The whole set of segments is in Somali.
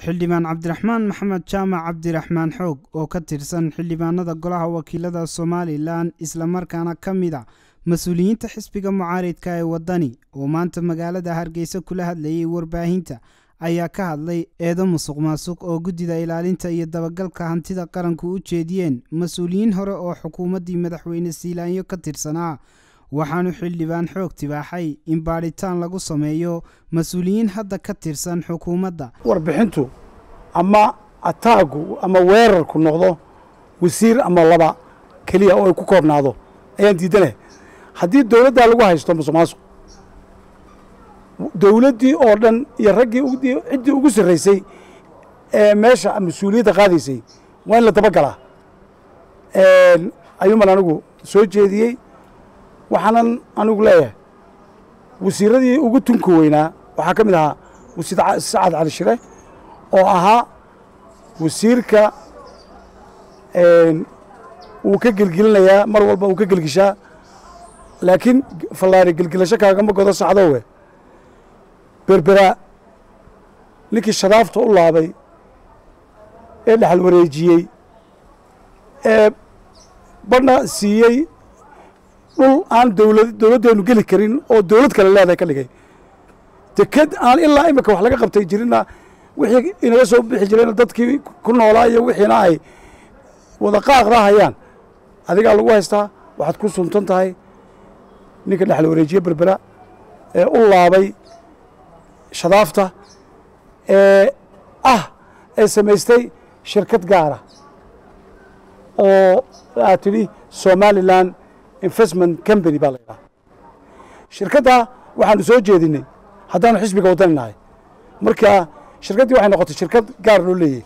xildhibaan cabdiraxmaan maxamed jaamac cabdiraxmaan xoog oo ka tirsan xildhibaanada golaha wakiilada somalilan islamarkaana ka mid a mas-uuliyiinta xisbiga mucaaridka ee waddani oo maanta magaalada hargeysa kula hadlayay warbaahinta ayaa ka hadlay eedo musuq maasuq oo guddida ilaalinta iyo dabagalka hantida qaranku u jeediyeen mas-uuliyiin hore oo xukuumaddii madaxweyne siilaanyo ka tirsanaa waxaanu xildhibaan xoog tibaaxay in baadhitaan lagu sameeyo mas-uuliyiin hadda ka tirsan xukuumadda warbixintu ama ataagu ama weerarku noqdo wasiir ama laba keliya oo ay ku koobnaado ayaan diidanaya haddii dowladdaa lagu haysto musuq maasuq dowladdii oo dhan iyo raggii ciddii ugu sarraysay ee meesha mas-uuliyadda qaadaysay waa in la dabagalaa ayuuman anigu soo jeediyey waxaanan anigu leeyahay wasiiradii ugu tunka weynaa waxaa ka mid ahaa wasiir sacad cali shire oo ahaa wasiirka wuu ka gelgelinayaa mar walba uu ka gelgishaa laakiin fallaari gelgelasho kaagama godo sacdowe berberaa ninkii shadaafta u laabay ee dhexal wareejiyey ee badhna siiyey dhul aan dowlad dowladdeenu geli karin oo dowlad kale leedahay ka dhigay deked aan ilaa imika wax laga qabtay jirinna wixii inaga soo bixi jirayna dadkii ku noolaa iyo wixiina ay wada qaaqda hayaan adigaa lagu haystaa waxaad ku suntan tahay ninka dhexal wareejiye berbera ee u laabay shadaafta ee ah ee samaystay shirkad gaara oo aad tidhi somalilan investment company baa la yidhaha shirkaddaa waxaanu soo jeedinay haddaanu xisbiga waddani nahay marka shirkaddii waxay noqotay shirkad gaar loo leeyahy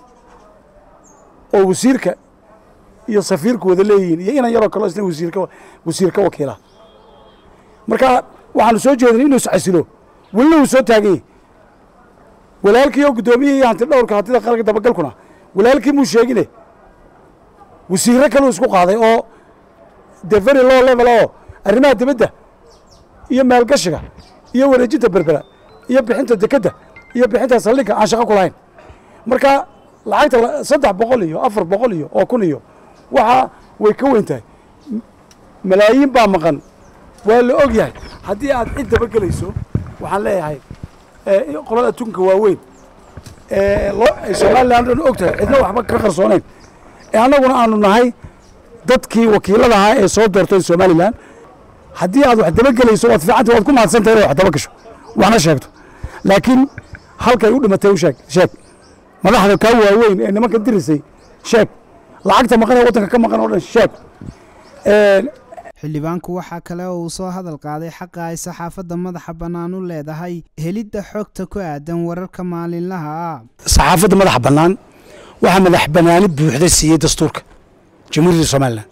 oo wasiirka iyo safiirku wada leeyihiin iyo inan yaroo kaleo isna wasiirka wasiir ka wakiila marka waxaanu soo jeedinay inuu iscasilo welina wuu soo taagan yahy walaalkii oo guddoomiyihii hanti dhowrka hantida qaranka dabagalkuna walaalkii muu sheegine wasiirro kaleu isku qaaday oo de very low level oo arrimaha dibadda iyo maalgashiga iyo wareejinta berbera iyo bixinta dekedda iyo bixinta saldhigga aan shaqo ku lahayn marka lacagta saddex boqol iyo afar boqol iyo oo kun iyo waxaa way ka weyn tahay malaayiin baa maqan waa la og yahay haddii aad cid dabagelayso waxaan leeyahay qolada adduunka waaweyn ee somalilan dhan og tahay cidna waxba ka qarsoonayn ee annaguna aanu nahay dadkii wakiilada ahaa ee soo doortay somalilan haddii aad wax dabagelayso waad fiicanta waad ku mahadsantahay inad wax dabagasho waxna sheegto laakiin halkay u dhimatay u sheeg sheeg madaxda kaa waaweyn ee nimanka dirisay sheeg lacagta maqan ee waddanka ka maqan oo dhan sheeg xildhibaanku waxaa kale oo uu soo hadal qaaday xaqa ay saxaafadda madaxa bannaan u leedahay helidda xogta ku aadan wararka maalinlaha ah saxaafadda madaxa bannaan waxaa madax bannaani buuxda siiyey dastuurka jamhuuriyadda somalilan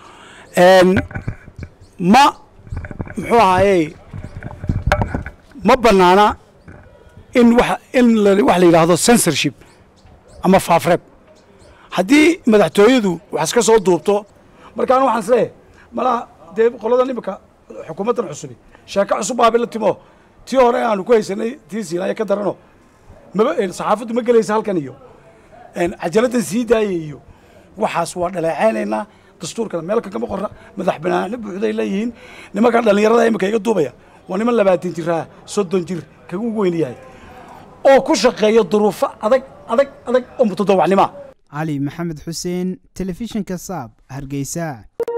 ma muxuu ahaayey ma bannaana in wa in wax la yidhaahdo censorship ama faafreeb haddii madaxtooyadu wax iska soo duubto markaan waxaan isleeyahay malaha dee qoladan imika xukuumaddan cusubi sheeko cusub baabi la timo tii hore aanu ku haysanay tii siinaaya ka darano maba saxaafaddu ma gelaysa halkan iyo cajaladdan sii daayay iyo waxaas waa dhaleecaynaynaa dastuurkana meel kagama qorra madax banaano buuxday leeyihiin nimankan dhallinyarada imika iga duubaya waa niman labaatan jiraa soddon jir kaga ugu weyn yahay oo ku shaqeeya duruufo adag adag adag oo mutadawacnima cali maxamed xuseen telefishinka saab hargeysa